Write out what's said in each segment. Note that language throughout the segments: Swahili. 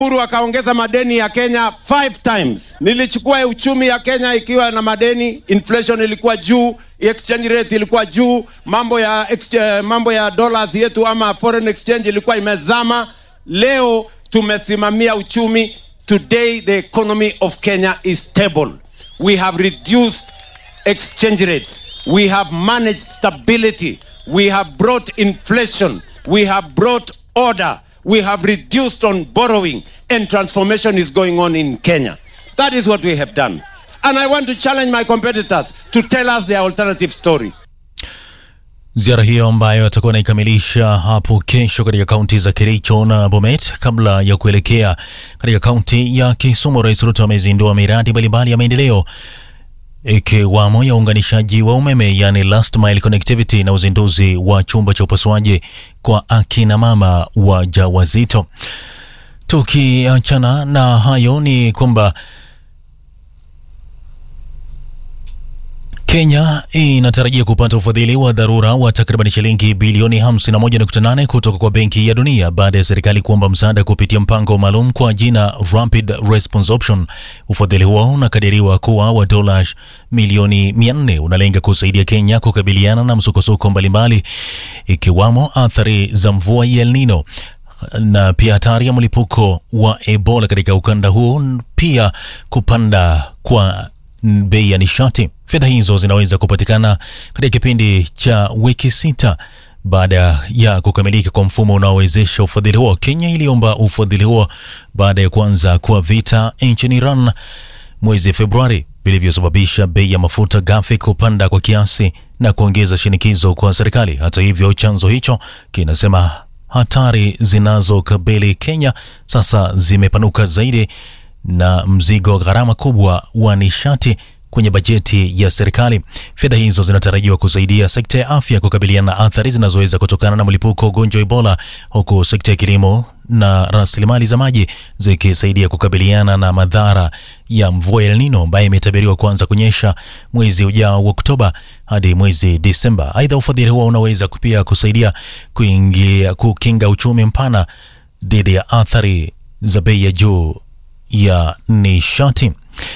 Uhuru akaongeza madeni ya Kenya five times. Nilichukua uchumi ya Kenya ikiwa na madeni, inflation ilikuwa juu, exchange rate ilikuwa juu, mambo ya exchange, mambo ya dollars yetu ama foreign exchange ilikuwa imezama. Leo tumesimamia uchumi. Today the economy of Kenya is stable. We have reduced exchange rates. We have managed stability. We have brought inflation. We have brought order. We have reduced on borrowing and transformation is going on in Kenya. That is what we have done. And I want to challenge my competitors to tell us their alternative story. Ziara hiyo ambayo atakuwa anaikamilisha hapo kesho katika kaunti za Kericho na Bomet kabla ya kuelekea katika kaunti ya Kisumu. Rais Ruto amezindua miradi mbalimbali ya maendeleo ikiwamo ya uunganishaji wa umeme yani last mile connectivity na uzinduzi wa chumba cha upasuaji kwa akina mama wajawazito. Tukiachana na hayo ni kwamba Kenya inatarajia kupata ufadhili wa dharura wa takriban shilingi bilioni 51.8 kutoka kwa Benki ya Dunia baada ya serikali kuomba msaada kupitia mpango maalum kwa jina Rapid Response Option. Ufadhili huo unakadiriwa kuwa wa dola milioni 400 unalenga kusaidia Kenya kukabiliana na msukosuko mbalimbali ikiwamo athari za mvua ya El Nino na pia hatari ya mlipuko wa Ebola katika ukanda huo, pia kupanda kwa bei ya nishati. Fedha hizo zinaweza kupatikana katika kipindi cha wiki sita baada ya kukamilika kwa mfumo unaowezesha ufadhili huo. Kenya iliomba ufadhili huo baada ya kuanza kwa vita nchini Iran mwezi Februari vilivyosababisha bei ya mafuta ghafi kupanda kwa kiasi na kuongeza shinikizo kwa serikali. Hata hivyo, chanzo hicho kinasema hatari zinazokabili Kenya sasa zimepanuka zaidi na mzigo gharama kubwa wa nishati kwenye bajeti ya serikali. Fedha hizo zinatarajiwa kusaidia sekta ya afya kukabiliana na athari zinazoweza kutokana na mlipuko wa ugonjwa wa Ebola, huku sekta ya kilimo na rasilimali za maji zikisaidia kukabiliana na madhara ya mvua El Nino ambayo imetabiriwa kuanza kunyesha mwezi ujao wa Oktoba hadi mwezi Disemba. Aidha, ufadhili huo unaweza pia kusaidia kuingia kukinga uchumi mpana dhidi ya athari za bei ya juu ya nishati.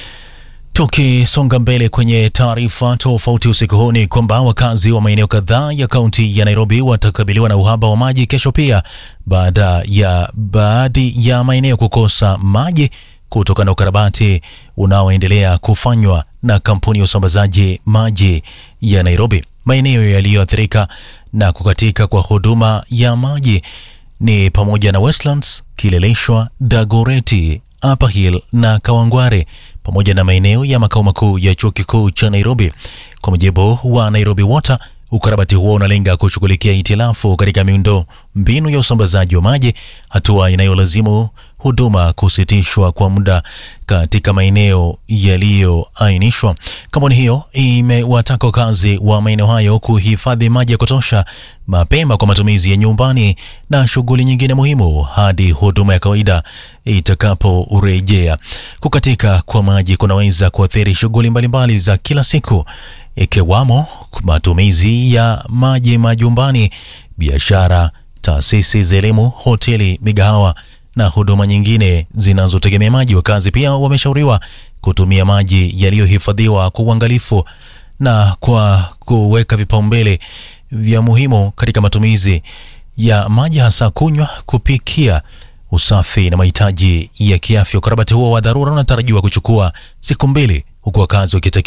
Tukisonga mbele kwenye taarifa tofauti usiku huu ni kwamba wakazi wa maeneo kadhaa ya kaunti ya Nairobi watakabiliwa na uhaba wa maji kesho pia baada ya baadhi ya maeneo kukosa maji kutokana na ukarabati unaoendelea kufanywa na kampuni ya usambazaji maji ya Nairobi. Maeneo yaliyoathirika na kukatika kwa huduma ya maji ni pamoja na Westlands, Kileleshwa, Dagoreti, Upper Hill na Kawangware pamoja na maeneo ya makao makuu ya chuo kikuu cha Nairobi. Kwa mujibu wa Nairobi Water, ukarabati huo unalenga kushughulikia hitilafu katika miundo mbinu ya usambazaji wa maji, hatua inayolazimu huduma kusitishwa kwa muda katika maeneo yaliyoainishwa. Kampuni hiyo imewataka wakazi wa maeneo hayo kuhifadhi maji ya kutosha mapema kwa matumizi ya nyumbani na shughuli nyingine muhimu hadi huduma ya kawaida itakaporejea. Kukatika kwa maji kunaweza kuathiri shughuli mbalimbali za kila siku ikiwamo matumizi ya maji majumbani, biashara, taasisi za elimu, hoteli, migahawa na huduma nyingine zinazotegemea maji. Wakazi pia wameshauriwa kutumia maji yaliyohifadhiwa kwa uangalifu na kwa kuweka vipaumbele vya muhimu katika matumizi ya maji, hasa kunywa, kupikia, usafi na mahitaji ya kiafya. Ukarabati huo wa dharura unatarajiwa kuchukua siku mbili, huku wakazi wakitakiwa